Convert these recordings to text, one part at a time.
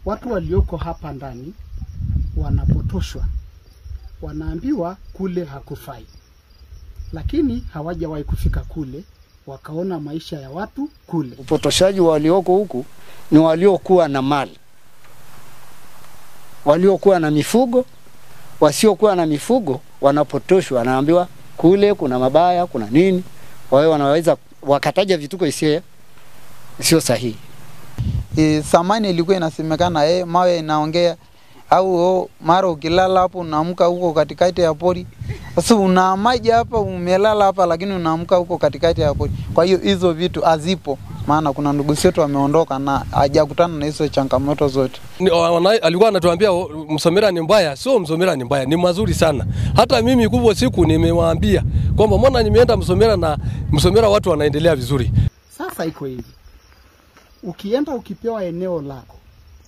watu walioko hapa ndani wanapotoshwa, wanaambiwa kule hakufai, lakini hawajawahi kufika kule, wakaona maisha ya watu kule. Upotoshaji walioko huku ni waliokuwa na mali, waliokuwa na mifugo. Wasiokuwa na mifugo wanapotoshwa, wanaambiwa kule kuna mabaya, kuna nini. Kwa hiyo wanaweza wakataja vituko isiyo sio sahihi. E, samani ilikuwa inasemekana eh, mawe inaongea au oh, mara ukilala hapo unaamka huko katikati ya pori. Sasa unaamaje hapa, umelala hapa, lakini unaamka huko katikati ya pori. Kwa hiyo hizo vitu hazipo, maana kuna ndugu zetu wameondoka na hajakutana na hizo changamoto zote. Ni- wana- alikuwa anatuambia o, Msomera ni mbaya. Sio Msomera ni mbaya, ni mazuri sana. Hata mimi kubwa siku nimewaambia kwamba mbona nimeenda Msomera na Msomera watu wanaendelea vizuri. Sasa iko hivi, ukienda ukipewa eneo lako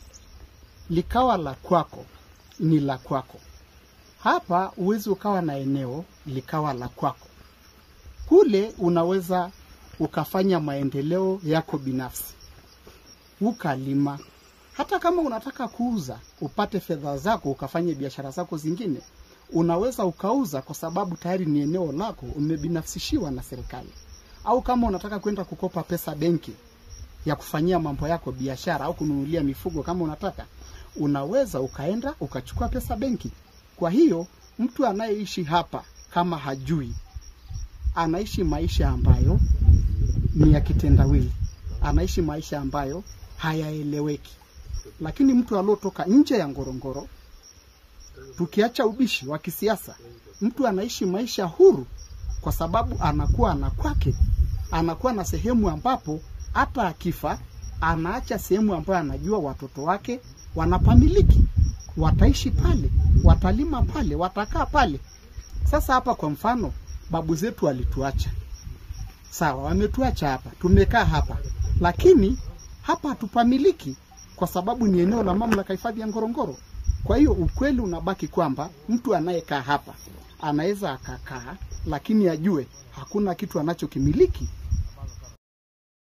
likawa la kwako, ni la kwako. Hapa uwezi ukawa na eneo likawa la kwako. Kule unaweza ukafanya maendeleo yako binafsi, ukalima. Hata kama unataka kuuza upate fedha zako, ukafanye biashara zako zingine, unaweza ukauza, kwa sababu tayari ni eneo lako, umebinafsishiwa na serikali au kama unataka kwenda kukopa pesa benki ya kufanyia mambo yako biashara au kununulia mifugo kama unataka, unaweza ukaenda ukachukua pesa benki. Kwa hiyo mtu anayeishi hapa kama hajui, anaishi maisha ambayo ni ya kitendawili, anaishi maisha ambayo hayaeleweki. Lakini mtu aliotoka nje ya Ngorongoro, tukiacha ubishi wa kisiasa, mtu anaishi maisha huru kwa sababu anakuwa na kwake, anakuwa na sehemu ambapo hata akifa anaacha sehemu ambayo anajua watoto wake wanapamiliki, wataishi pale, watalima pale, watakaa pale. Sasa hapa kwa mfano, babu zetu walituacha, sawa, wametuacha hapa, tumekaa hapa, lakini hapa hatupamiliki kwa sababu ni eneo la mamlaka hifadhi ya Ngorongoro. Kwa hiyo ukweli unabaki kwamba mtu anayekaa hapa anaweza akakaa, lakini ajue hakuna kitu anachokimiliki